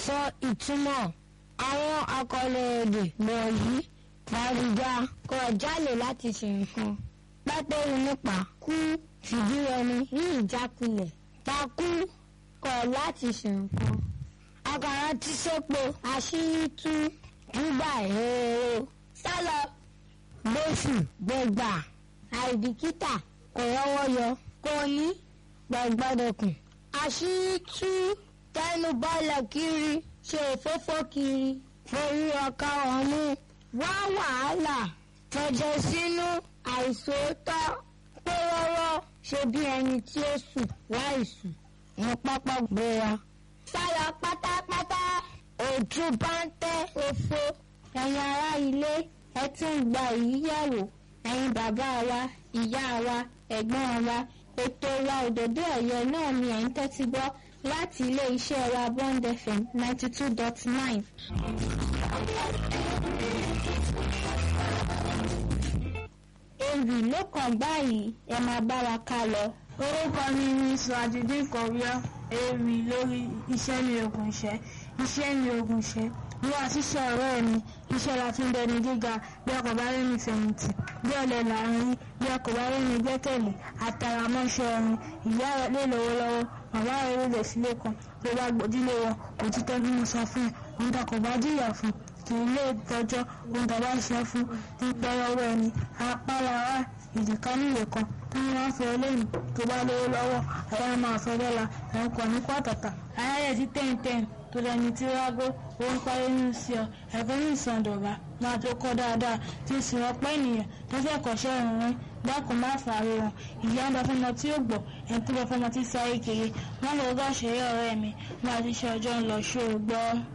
sọ ìtumọ̀ àwọn àkọlé èdè wọ̀nyí fàrígà kọ̀ jálè láti ṣe nǹkan pẹ́pẹ́rù nípa kú fìdí ẹni ní ìjákulẹ̀ takú kọ̀ láti ṣe nǹkan àkàrà tí sépò àṣírí tú gbígbà èrò sálọ gbóṣù gbẹgbà àìbìkítà kò rọ́wọ́ yọ kò ní gbàgbọ́dọ̀kùn àṣírí tú tẹnu bọ́lẹ̀ kiri ṣe òfófó kiri forí ọkà ọ̀mú wá wàhálà fẹ̀jẹ̀ sínú àìsòótọ́ pé rọ́rọ́ ṣe bí ẹni tí ó sùn láì sùn ní pápá gbéra sálọ pátápátá òtú báńtẹ́ òfo ẹ̀yin ará ilé ẹ tún gba ìyíyẹ̀wò ẹ̀yin bàbá wa ìyá wa ẹ̀gbọ́n wa ètò wa òdòdó ẹ̀yẹ náà ni ẹ̀ ń tẹ́tí gbọ́ láti ilé iṣẹ́ wa Bond FM ninety two dot nine. ewì ló kàn báyìí ẹ máa bá wa ká lọ. orúkọ mi ni sùwàjúdín kọ̀wéọ́ ewì lórí iṣẹ́ mi ògùn ìṣẹ́ iṣẹ́ mi ògùn ìṣẹ́ wíwá ṣíṣe ọ̀rẹ́ mi iṣẹ́ la fi ń dẹni gíga bí ọkọ̀ bá rí mi fẹ̀yìntì bí ọ̀lẹ làárín bí ọkọ̀ bá rí mi gbẹ́kẹ̀lé àtàràmọ́ṣẹ́ ẹni ìyá rẹ̀ lè lówó lọ́wọ́ bàbá rẹ̀ lè sílé kan tó bá gbòdílé wọn òtítọ́ bí mo sọ fún ẹ òun ta kò bá jìyà fún kì í lè tọjọ́ ohun tàbá ṣe fún pípẹ́ lọ́wọ́ ẹni apálára ìdìkan nílé kan tí wọ́n fẹ́ lẹ́yìn tó bá lówó lọ́wọ́ àyà máa fẹ́ lọ́la ẹ̀rọ kan ní pàtàkì ayẹyẹ ti tẹ́ǹtẹ́ǹ tó lẹni tí rágó òun parí ní sí ọ ẹ̀kọ́ ní ìsàndọ̀gá máa tó kọ́ dáadáa tí ń sin ọpẹ́ ènìyàn tó fẹ́ kọ́ṣẹ́ ìrìn dákun má fàárẹ wọn ìyá ń bá fọmọ tí ó gbọ́ ẹni tó bá fọmọ tí sáré kiri wọn lọ gàṣẹ́ ọ̀rẹ́ mi máa ti ṣe ọjọ́ ń lọ ṣó o gbọ́.